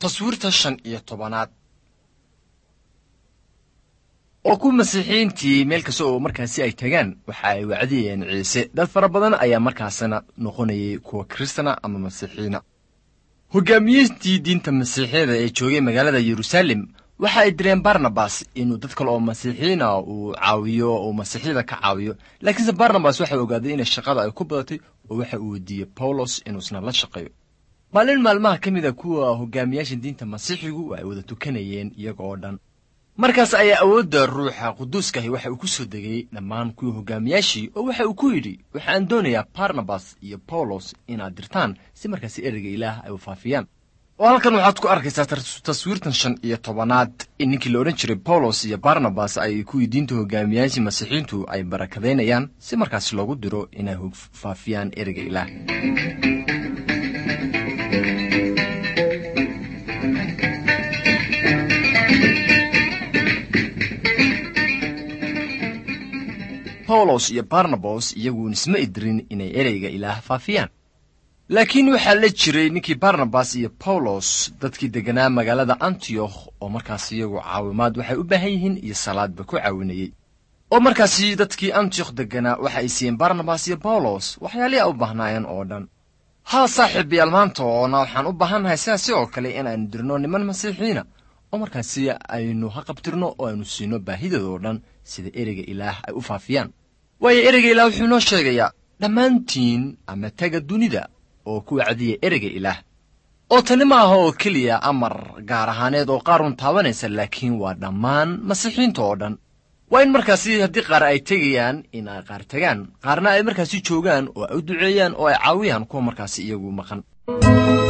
taswiirta shan iyo tobanaad oo ku masiixiyiintii meel kasta oo markaasi ay tagaan waxa ay wacdiyeen ciise dad fara badan ayaa markaasina noqonayay kuwa kristana ama masiixiyiina hogaamiyiintii diinta masiixiyada ee joogay magaalada yeruusaalem waxa ay direen barnabas inuu dad kale oo masiixiyiina uu caawiyo uu masiixyada ka caawiyo laakiinse barnabas waxa ogaaday inay shaqada ay ku badatay oo waxa uu weydiiyey bawlos inuusna la shaqeeyo maalin maalmaha ka mid a kuwa hogaamiyaasha diinta masiixigu ay wada tukanayeen iyaga oo dhan markaas ayaa awoodda ruuxa quduuskahi waxa uu ku soo degay dhammaan kuwii hogaamiyaashii oo waxa uu ku yidhi waxaan doonayaa barnabas iyo bawlos inaad dirtaan si markaasi ereyga ilaah ay u faafiyaan oo halkan waxaad ku arkaysaa taswiirtan shan iyo tobanaad in ninkii la odhan jiray bawlos iyo barnabas ay kuwii diinta hogaamiyaashii masiixiintu ay barakadaynayaan si markaasi loogu diro inay faafiyaan ereyga ilaah bawlos iyo barnabas iyagu isma idirin inay ereyga ilaah faafiyaan laakiin waxaa la jiray ninkii barnabas iyo bawlos dadkii degganaa magaalada antiyokh oo markaas iyagu caawimaad waxay u baahan yihiin iyo salaadba ku caawinayey oo markaasi dadkii antiyokh degganaa waxa ay siiyeen barnabas iyo bawlos waxyaalihii a u baahnaayeen oo dhan haa saaxiibayaal maanta oona waxaan u baahannahay sidaasi oo kale inaaynu dirno niman masiixiina oo markaasi aynu haqabtirno oo aynu siino baahidooda oo dhan sida ereyga ilaah ay u faafiyaan waayo ereyga ilaah wuxuu inoo sheegayaa dhammaantiin ama taga dunida oo ku wacdiya ereyga ilaah oo tani ma aha oo keliya amar gaar ahaaneed oo qaarun taabanaysa laakiin waa dhammaan masiixiinta oo dhan waa in markaasi haddii qaar ay tegayaan in ay qaar tagaan qaarna ay markaasi joogaan oo ay u duceeyaan oo ay caawiyaan kuwa markaasi iyagu maqan